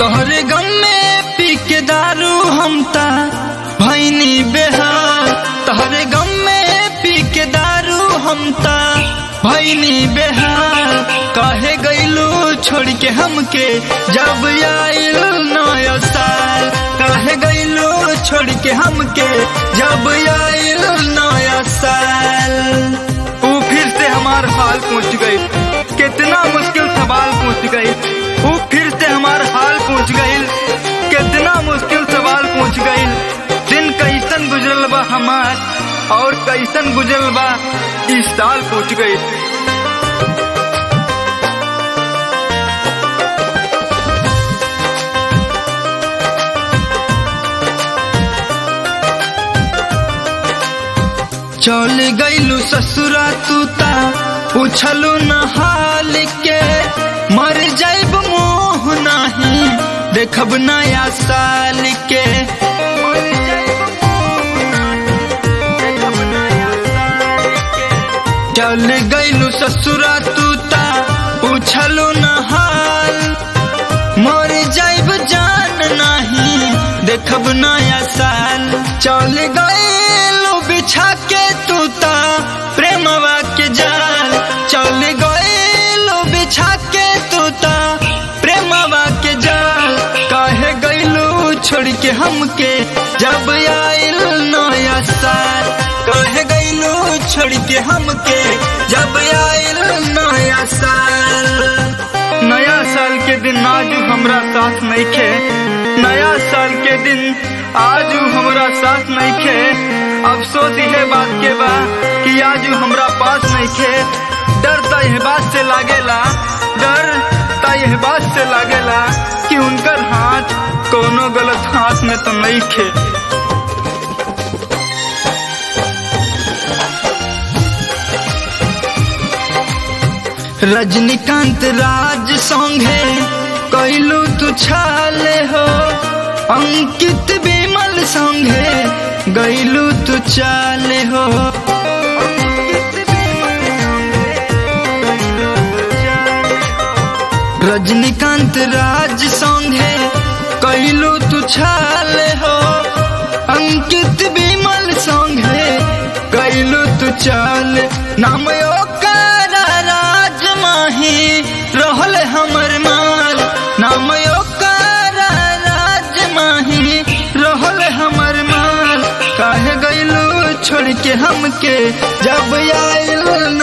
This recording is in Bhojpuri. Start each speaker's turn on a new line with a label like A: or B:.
A: तोहरे गम में पी के दारू हम ता भैनी बेहाल तोहरे गम में पी के दारू हम ता भैनी बेहाल काहे गईलू छोड़ के हमके जब आइल नया साल काहे गईलू छोड़ के हमके जब आइल नया साल ऊ फिर से हमार हाल पहुंच गई कितना मुश्किल सवाल पूछ गई ऊ फिर से हमार हाल पूछ गई कितना मुश्किल सवाल पूछ गई दिन कैसन गुजरल बा हमार और कैसन गुजरल बा इस साल पूछ गई चल गईलू ससुरा तू ता पूछलू न हाल के मर जाइब मोह नहीं देखब नया साल के चल गईलू ससुरा तू ता पूछलू न हाल मर जाइब जान नहीं देखब नया साल चल गईलू बिछा के तू ता प्रेमवा के जाल चल गईलू बिछा के तू ता प्रेमवा के जाल काहे गईलू छोड़ के हमके जब आइल नया साल काहे गईलू छोड़ के हमके जब आइल नया साल नया साल के दिन आज हमरा साथ नहीं खे नया साल के दिन आज हमरा साथ नहीं खे अफसोस यह बात के बा कि आज हमरा पास नहीं खे डर तो यह बात से लागेला डर तो यह बात से लागेला कि उनकर हाथ कोनो गलत हाथ में तो नहीं खे रजनीकांत राज संगे कैलू तू छाले हो अंकित विमल संगे गैलू तू चाले हो रजनीकांत राज संगे कैलू तू छाले हो अंकित विमल संगे गैलू तू चाले नाम ओकर राज माही रहल हमर माल नाम ओकर राज माही रहल हमर माल काहे गईलू छोड़ के हमके जब आइल